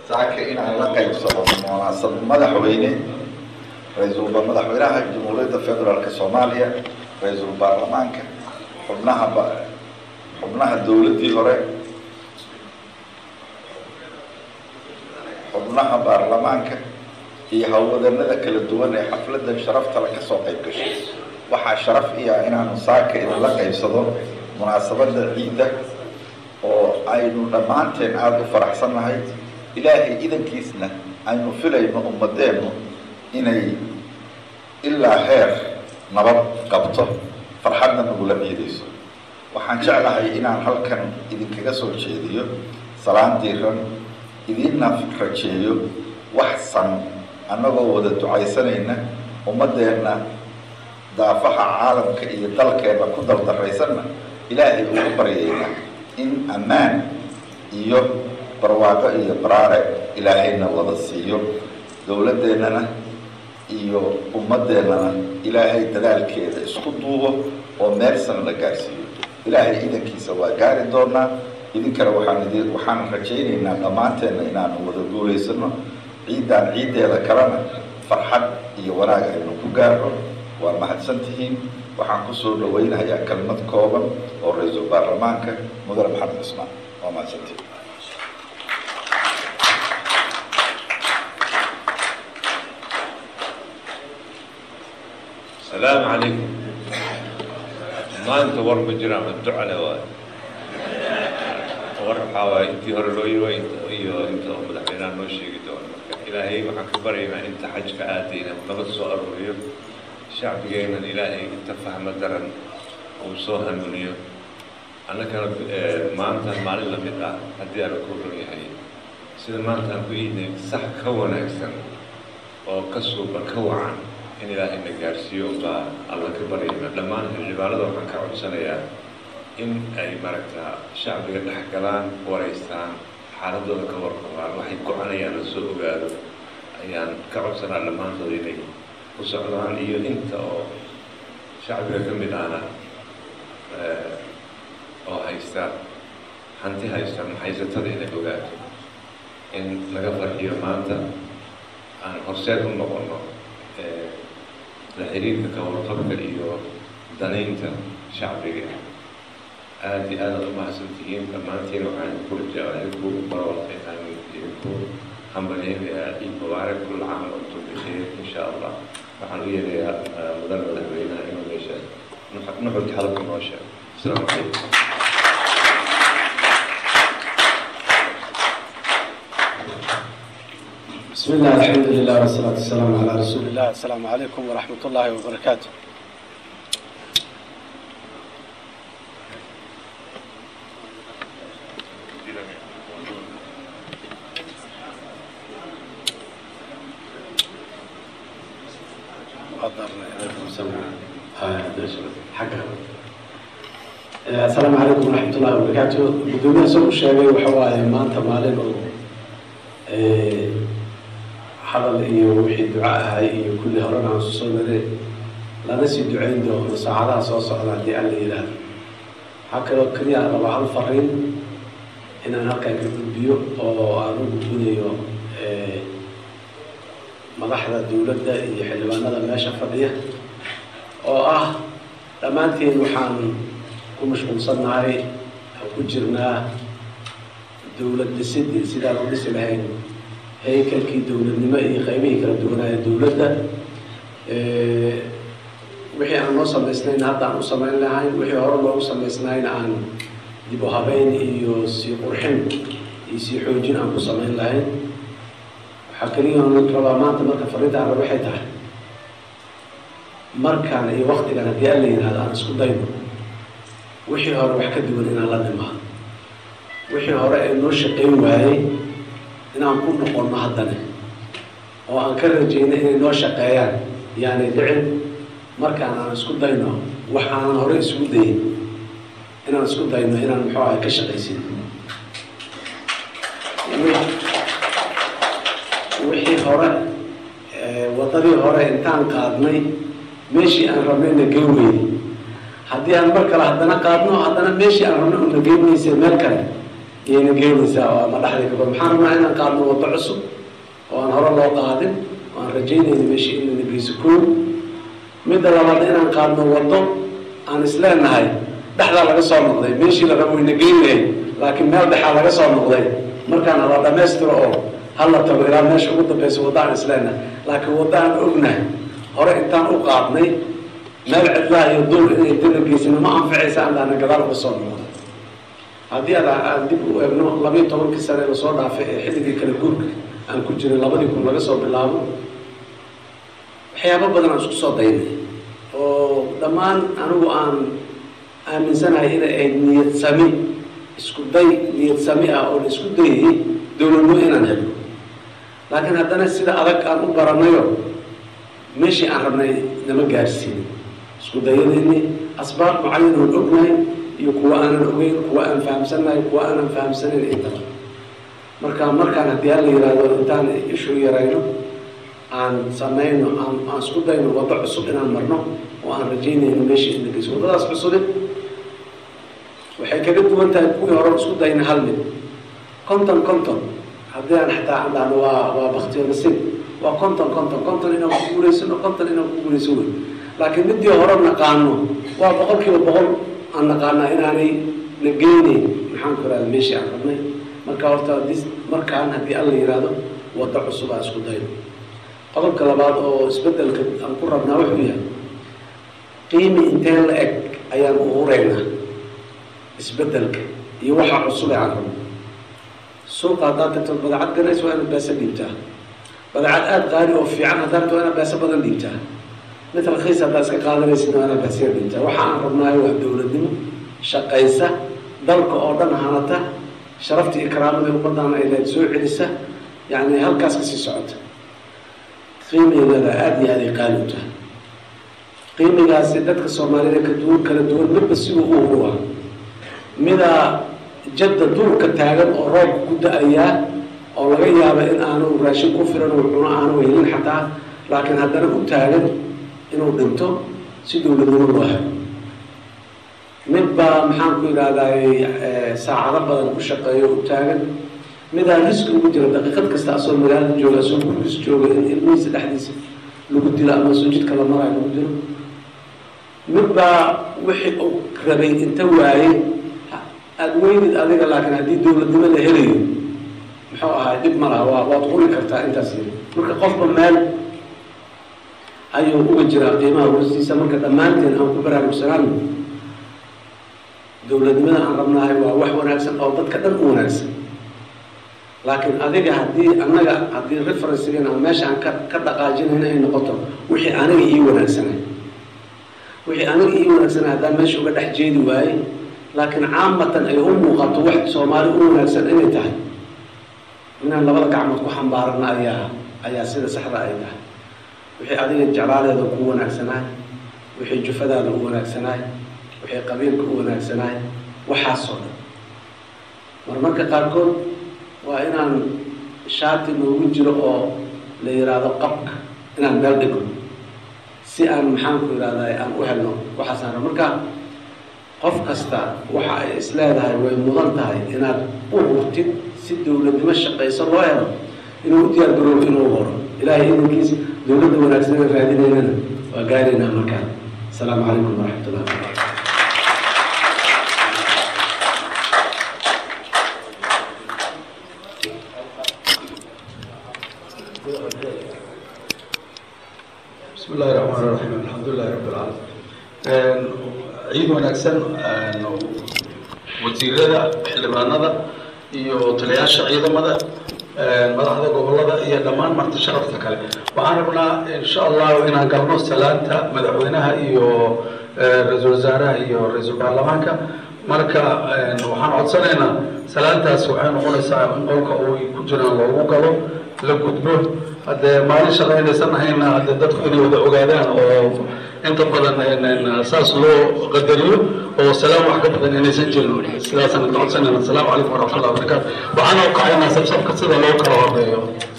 saaka inaan la qaybsado munaasab madaxweyne ra-iisul madaxweynaha jamhuuriyadda federaalk soomaaliya ra-iisul baarlamaanka xubnaha xubnaha dowladdii hore xubnaha baarlamaanka iyo howlwadanada kala duwan ee xafladan sharaftala ka soo qayb gashay waxaa sharaf iya inaanu saaka idinla qaybsado munaasabada ciidda oo aynu dhammaanteen aada u faraxsannahay ilaahay idankiisna aynu filayno ummadeennu inay ilaa heer nabad qabto farxadna nagula ciidayso waxaan jeclahay inaan halkan idinkaga soo jeediyo salaan diiran idiinna rajeeyo wax san annagoo wada ducaysanayna ummadeenna daafaha caalamka iyo dalkeenna ku dardaraysanna ilaahay ugu baryayna in ammaan iyo barwaaqo iyo baraare ilaahayna wada siiyo dowladdeennana iyo ummaddeennana ilaahay dadaalkeeda isku duubo oo meelsan la gaarsiiyo ilaahay idankiisa waa gaari doonaa idinkana waxaan idi waxaan rajaynaynaa dhammaanteenna inaanu wada guulaysano ciiddaan ciiddeeda kalena farxad iyo wanaag aynu ku gaarno waa mahadsantihiin waxaan kusoo dhawaynayaa kelmad kooban oo ra-iisul baarlamaanka mudane maxamed cismaan waa mahadsantihiin السلام عليكم maanta war ma jiraan ma ducale waay war waxaa waay intii hore loo yiwa iyo inta oo madaxweynaha noo sheegi doono marka ilaahay waxaan ka baryaynaa inta xajka aadayna nabad soo aruuriyo shacbigeennan ilaahay inta fahmo daran uu soo hanuuniyo annagana maanta maalin lamid ah haddii aana ku run yahay sida maanta aan ku iidnay sax ka wanaagsan oo ka suuba ka wacan in ilaahay na gaarsiiyo baa alla ka baryayna dhammaan xildhibaanada waxaan ka codsanayaa in ay maaragtaa shacbiga dhex galaan waraystaan xaaladooda ka warqabaan waxay go-anayaan la soo ogaado ayaan ka codsanaa dhammaantooda inay ku socdaan iyo inta oo shacbiga ka mid ahna oo haysta hanti haysta maxaysatada inay ogaato in laga farxiyo maanta aan horseed u noqono la xiriirka kawarqabka iyo danaynta shacbiga aada iyo aadaad u mahadsantihiin dhammaantiin waxaan ku rajaa idinku barwaqaytaan idinku hambaleynayaa ciid mubaarak kul caam antum bikheer insha allah waxaan u yeerayaa mudan madaxweynaha inuu meesha nuxurka hadalka noo sheego asalaamu calaykum بسم الله الحمد لله والصلاة والسلام على رسول الله السلام عليكم ورحمة الله وبركاته السلام عليكم ورحمة الله وبركاته بدون سوء شيء وحواي ما أنت مالين hadal iyo wixii duca ahay iyo kulli horena aan su soo maray lana sii ducayn doono saacadaha soo socda haddii alla yidhaahdo waxaa kaloo keliya rabaa hal fariin inaan halkaan ka gudbiyo oo aan u gudbinayo madaxda dowladda iyo xildhibaanada meesha fadhiya oo ah dhammaanteen waxaan ku mashquulsannahay oo ku jirnaa dowlad dhisidii sidaan u dhisi lahayn haykalkii dowladnimo iyo qaybihii kala duwanaaye dowladda wixii aan noo samaysnayn hadda aan u samayn lahayn wixii hore loogu samaysnayn aan dib u habeyn iyo sii qurxin iyo sii xoojin aan ku samayn lahayn waxaa keliya aan rabaa maanta marka fariinta arab waxay tahay markaan iyo waktigan haddii alla yidhahdo aan isku dayno wixii hore wax ka duwan inaan la nimaa wixii hore ee noo shaqayn waayey inaan ku noqonno haddana oo aan ka rajayno inay noo shaqeeyaan yaanay dhicin markaan aan isku dayno waxaanan hore isugu dayin inaan isku dayno inaan muxuu ahay ka shaqaysin wixii hore waddadii hore intaan qaadnay meeshii aan rabnayna gey weyne haddii aan mar kale haddana qaadno haddana meeshii aan rabnay una gey weysay meel kale iyayna geenaysaa oo ama dhexda ka bad maxaan rabnaa inaan qaadno waddo cusub oo aan hore loo qaadin oo aan rajaynayno meeshii inayna geyso koow midda labaad inaan qaadno waddo aan isleenahay dhexdaa laga soo noqday meeshii la rabo wayna geynayay laakiin meel dhexaa laga soo noqday markaan hala dhammaystiro oo hala tago ilaa meesha ugu dambeysa waddo aan isleenahay laakiin waddo aan ognahay hore intaan u qaadnay meel cidlaha iyo duur inay dana geysana ma anficaysa aan daana gadaal uga soo noqdo haddii ad aan dib u eegno labayo tobankii sane lasoo dhaafay ee xilligii kala guurka aan ku jiray labadii kun laga soo bilaabo waxyaabo badan aan isku soo daynay oo dhammaan anigu aan aaminsanahay inay ahayd niyad sami isku day niyad sami ah oo la isku dayayay dowladnimo inaan helno laakiin haddana sida adag aan u baranayo meeshii aan rabnay nama gaarsiinin isku dayadeenii asbaab mucayan oon ognahay iyo kuwa aanan ogeyn kuwa aan fahamsannahay kuwa aanan fahamsanayn intaba marka markaan haddii hala yihahdo intaan ishu yarayno aan samayno aan aan isku dayno waddo cusub inaan marno oo aan rajaynayno meeshii ina geyso waddadaas cusubi waxay kaga duwan tahay kuwii hore isku dayna hal mid conton conton haddii aan xataa aan dhahno waa waa baktiyo nasiib waa conton conton conton inaan ku guulaysano conton inaan ku guulayso wey laakiin midii hore naqaano waa boqol kiiba boqol aan naqaanaa inaanay na geyneyn maxaan ku irahda meeshii aan rabnay marka horta dis markaan haddii alla yihahdo waddo cusub aan isku dayno qodobka labaad oo isbedelka aan ku rabnaa wuxuu yahay qiimi intee la eg ayaan uhureynaa isbedelka iyo waxa cusub ee aan rabno suuqa haddaad tagto badacad ganays waa inaad beesa dhiibtaa badacad aada qaali oo fiican haddaad tagto waa inaad beesa badan dhiibtaa mid rakhiis haddaad iska qaadanaysid waa inaad beesa dhiibtaa waxa aan rabnaayo waa dowladnimo shaqaysa dalka oo dhan hanata sharaftii iyo karaamadii ummaddaana ay leed soo celisa yacni halkaas kasii socota qiimigeeda aada iyo aada ay qaali u tahay qiimigaasi dadka soomaalida ka duwan kala duwan midba siduu u huruwa midaa jadda duurka taagan oo roobka ku da-ayaa oo laga yaaba in aanu raashin ku filan uu cuno aanu helin xataa laakiin haddana u taagan inuu dhinto si dowladnimo loo helo mid baa maxaan ku yidhaahday saacado badan ku shaqeeyo u taagan midaa riski ugu jira daqiiqad kasta asoo magaalada jooga asoo gurgiis jooga in ilmihiisa dhexdiisa lagu dilo ama soo jidka la marayo lagu dilo mid baa wixii uu rabay inta waayey aada weynid adiga laakiin haddii dowladnimo la helayo muxuu ahaa dhib ma laha waa waad quri kartaa intaas yiri marka qofba meel ayuu uga jiraa qiimaha hoostiisa marka dhammaanteen aan ku baraarugsanaano dowladnimada aan rabnahay waa wax wanaagsan oo dadka dhan u wanaagsan laakiin adiga haddii annaga haddii referencegan ama meesha aan ka ka dhaqaajinayn ay noqoto wixii aniga ii wanaagsanay wixii aniga ii wanaagsanay haddaan meesha uga dhex jeedi waaye laakiin caamatan ay u muuqato wax soomaali u wanaagsan inay tahay inaan labada gacmood ku xambaarana ayaa ayaa sida saxda ay tahay wixii adiga jeclaaleeda ku wanaagsanaay wixii jufadaada u wanaagsanaay wixii qabiilka u wanaagsanaay waxaasoo dhan marmarka qaarkood waa inaan shaati noogu jiro oo la yidhaahdo qabka inaan meel dhigno si aan maxaan ku yidhahday aan u helno waxaasaan rab marka qof kasta waxa ay is leedahay way mudan tahay inaad u hurtid si dowladnimo shaqayso loo helo inuu u diyaar garoobo inuu horo ilaahay idankiis dowladda wanaagsan aan raadinaynana waa gaaraynaa markaa asalaamu calaykum waraxmat ullahi wabarakatu bismi illahi raxmaan raxiim alxamdulilahi rabbi alcaalamiin ciid wanaagsan wasiirada xildhibaanada iyo taliyaasha ciidamada madaxda gobolada iyo dhammaan marti sharafta kale waxaan rabnaa insha allahu inaan galno salaanta madaxweynaha iyo ra-iisul wasaaraha iyo ra-iisul baarlamaanka marka waxaan codsanaynaa salaantaas waxay noqonaysaa in qolka uu ku jiraan loogu galo la gudbo haddee maalin shaqaynaysan ahayna haddee dadku inay wada ogaadaan oo inta badan saas loo qadariyo oo salaam wax ka badan inaysan jirin sidaasaan ka codsanayna asalaamu calaykum waraxmatullahi wabarakaatu waxaana u kacaynaa sabsabka sida loo kala horeeyo